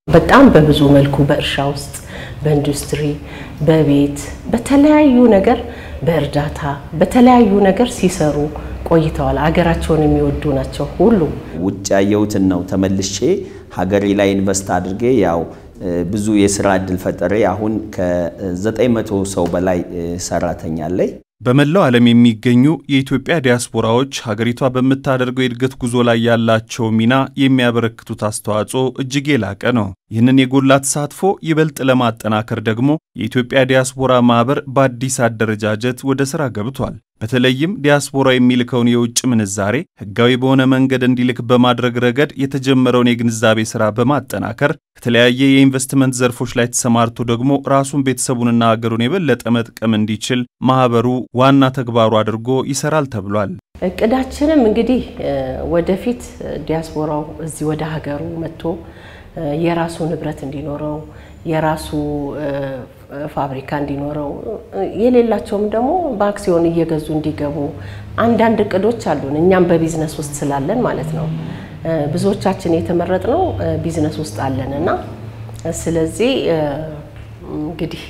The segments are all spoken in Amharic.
በጣም በብዙ መልኩ በእርሻ ውስጥ፣ በኢንዱስትሪ፣ በቤት፣ በተለያዩ ነገር በእርዳታ በተለያዩ ነገር ሲሰሩ ቆይተዋል። ሀገራቸውን የሚወዱ ናቸው ሁሉም። ውጭ ያየሁትን ነው ተመልሼ ሀገሬ ላይ ኢንቨስት አድርጌ ያው ብዙ የስራ እድል ፈጠሬ አሁን ከ900 ሰው በላይ ሰራተኛ አለኝ። በመላው ዓለም የሚገኙ የኢትዮጵያ ዲያስፖራዎች ሀገሪቷ በምታደርገው የእድገት ጉዞ ላይ ያላቸው ሚና የሚያበረክቱት አስተዋጽኦ እጅግ የላቀ ነው። ይህንን የጎላ ተሳትፎ ይበልጥ ለማጠናከር ደግሞ የኢትዮጵያ ዲያስፖራ ማህበር በአዲስ አደረጃጀት ወደ ሥራ ገብቷል። በተለይም ዲያስፖራ የሚልከውን የውጭ ምንዛሬ ሕጋዊ በሆነ መንገድ እንዲልክ በማድረግ ረገድ የተጀመረውን የግንዛቤ ሥራ በማጠናከር ከተለያየ የኢንቨስትመንት ዘርፎች ላይ ተሰማርቶ ደግሞ ራሱን ቤተሰቡንና ሀገሩን የበለጠ መጥቀም እንዲችል ማህበሩ ዋና ተግባሩ አድርጎ ይሰራል ተብሏል። እቅዳችንም እንግዲህ ወደፊት ዲያስፖራው እዚህ ወደ ሀገሩ መጥቶ የራሱ ንብረት እንዲኖረው የራሱ ፋብሪካ እንዲኖረው የሌላቸውም ደግሞ በአክሲዮን እየገዙ እንዲገቡ አንዳንድ እቅዶች አሉን። እኛም በቢዝነስ ውስጥ ስላለን ማለት ነው። ብዙዎቻችን የተመረጥነው ቢዝነስ ውስጥ አለን እና ስለዚህ እንግዲህ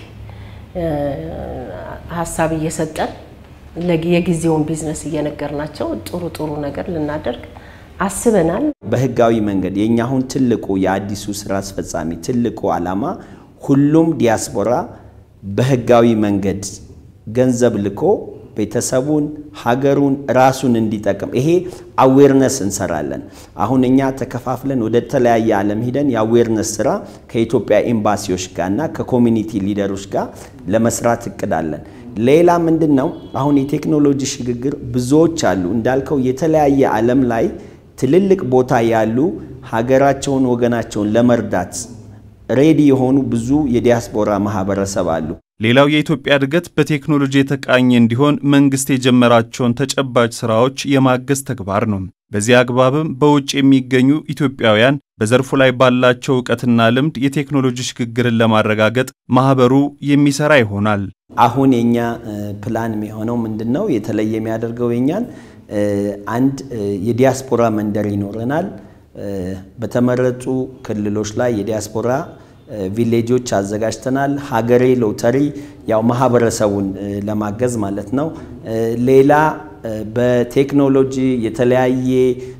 ሀሳብ እየሰጠን የጊዜውን ቢዝነስ እየነገርናቸው ጥሩ ጥሩ ነገር ልናደርግ አስበናል። በህጋዊ መንገድ የእኛ አሁን ትልቁ የአዲሱ ስራ አስፈጻሚ ትልቁ ዓላማ ሁሉም ዲያስፖራ በህጋዊ መንገድ ገንዘብ ልኮ ቤተሰቡን፣ ሀገሩን፣ ራሱን እንዲጠቅም ይሄ አዌርነስ እንሰራለን። አሁን እኛ ተከፋፍለን ወደ ተለያየ ዓለም ሂደን የአዌርነስ ስራ ከኢትዮጵያ ኤምባሲዎች ጋር እና ከኮሚኒቲ ሊደሮች ጋር ለመስራት እቅዳለን። ሌላ ምንድን ነው? አሁን የቴክኖሎጂ ሽግግር ብዙዎች አሉ እንዳልከው የተለያየ ዓለም ላይ ትልልቅ ቦታ ያሉ ሀገራቸውን ወገናቸውን ለመርዳት ሬዲ የሆኑ ብዙ የዲያስፖራ ማህበረሰብ አሉ። ሌላው የኢትዮጵያ እድገት በቴክኖሎጂ የተቃኘ እንዲሆን መንግስት የጀመራቸውን ተጨባጭ ስራዎች የማገዝ ተግባር ነው። በዚህ አግባብም በውጭ የሚገኙ ኢትዮጵያውያን በዘርፉ ላይ ባላቸው እውቀትና ልምድ የቴክኖሎጂ ሽግግርን ለማረጋገጥ ማህበሩ የሚሰራ ይሆናል። አሁን የኛ ፕላን የሚሆነው ምንድን ነው? የተለየ የሚያደርገው የኛን አንድ የዲያስፖራ መንደር ይኖረናል። በተመረጡ ክልሎች ላይ የዲያስፖራ ቪሌጆች አዘጋጅተናል። ሀገሬ ሎተሪ ያው ማህበረሰቡን ለማገዝ ማለት ነው። ሌላ በቴክኖሎጂ የተለያየ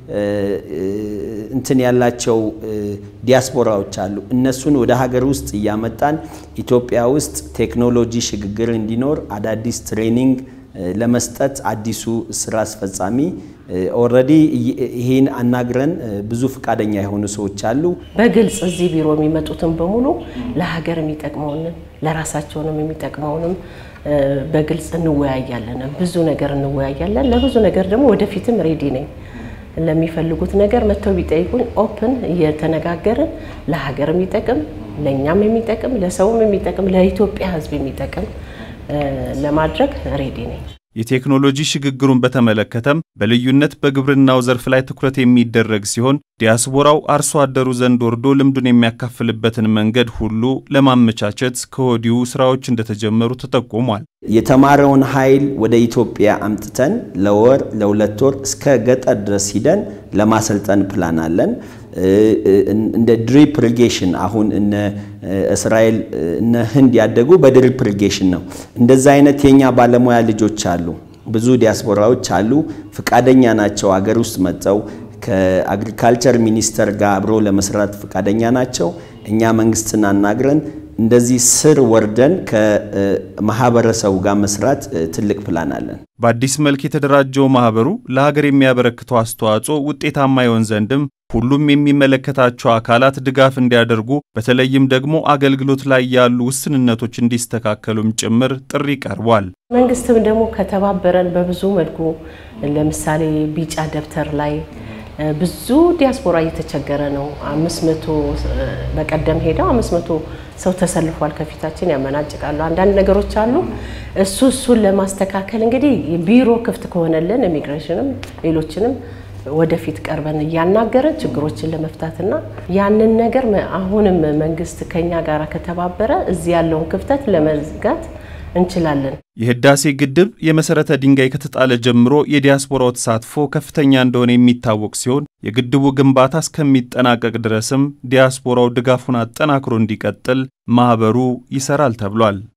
እንትን ያላቸው ዲያስፖራዎች አሉ። እነሱን ወደ ሀገር ውስጥ እያመጣን ኢትዮጵያ ውስጥ ቴክኖሎጂ ሽግግር እንዲኖር አዳዲስ ትሬኒንግ ለመስጠት አዲሱ ስራ አስፈጻሚ ኦልሬዲ ይሄን አናግረን ብዙ ፈቃደኛ የሆኑ ሰዎች አሉ። በግልጽ እዚህ ቢሮ የሚመጡትን በሙሉ ለሀገር የሚጠቅመውንም ለራሳቸውንም የሚጠቅመውንም በግልጽ እንወያያለን። ብዙ ነገር እንወያያለን። ለብዙ ነገር ደግሞ ወደፊትም ሬዲ ነኝ። ለሚፈልጉት ነገር መጥተው ቢጠይቁኝ ኦፕን እየተነጋገርን ለሀገር የሚጠቅም ለእኛም የሚጠቅም ለሰውም የሚጠቅም ለኢትዮጵያ ሕዝብ የሚጠቅም ለማድረግ ሬዲ ነኝ። የቴክኖሎጂ ሽግግሩን በተመለከተም በልዩነት በግብርናው ዘርፍ ላይ ትኩረት የሚደረግ ሲሆን ዲያስፖራው አርሶ አደሩ ዘንድ ወርዶ ልምዱን የሚያካፍልበትን መንገድ ሁሉ ለማመቻቸት ከወዲሁ ስራዎች እንደተጀመሩ ተጠቁሟል። የተማረውን ኃይል ወደ ኢትዮጵያ አምጥተን ለወር ለሁለት ወር እስከ ገጠር ድረስ ሂደን ለማሰልጠን ፕላን አለን። እንደ ድሪፕ ኢሪጌሽን አሁን እነ እስራኤል እነ ህንድ ያደጉ በድሪፕ ኢሪጌሽን ነው። እንደዛ አይነት የኛ ባለሙያ ልጆች አሉ። ብዙ ዲያስፖራዎች አሉ፣ ፍቃደኛ ናቸው። አገር ውስጥ መጥተው ከአግሪካልቸር ሚኒስቴር ጋር አብሮ ለመስራት ፍቃደኛ ናቸው። እኛ መንግስትን አናግረን እንደዚህ ስር ወርደን ከማህበረሰቡ ጋር መስራት ትልቅ ፕላን አለን። በአዲስ መልክ የተደራጀው ማህበሩ ለሀገር የሚያበረክተው አስተዋጽኦ ውጤታማ ይሆን ዘንድም ሁሉም የሚመለከታቸው አካላት ድጋፍ እንዲያደርጉ በተለይም ደግሞ አገልግሎት ላይ ያሉ ውስንነቶች እንዲስተካከሉም ጭምር ጥሪ ቀርቧል። መንግስትም ደግሞ ከተባበረን በብዙ መልኩ ለምሳሌ ቢጫ ደብተር ላይ ብዙ ዲያስፖራ እየተቸገረ ነው። አምስት መቶ በቀደም ሄደው አምስት መቶ ሰው ተሰልፏል። ከፊታችን ያመናጭቃሉ። አንዳንድ ነገሮች አሉ። እሱ እሱን ለማስተካከል እንግዲህ ቢሮ ክፍት ከሆነልን ኢሚግሬሽንም ሌሎችንም ወደፊት ቀርበን እያናገረን ችግሮችን ለመፍታትና ያንን ነገር አሁንም መንግስት ከኛ ጋር ከተባበረ እዚህ ያለውን ክፍተት ለመዝጋት እንችላለን። የህዳሴ ግድብ የመሰረተ ድንጋይ ከተጣለ ጀምሮ የዲያስፖራው ተሳትፎ ከፍተኛ እንደሆነ የሚታወቅ ሲሆን የግድቡ ግንባታ እስከሚጠናቀቅ ድረስም ዲያስፖራው ድጋፉን አጠናክሮ እንዲቀጥል ማህበሩ ይሰራል ተብሏል።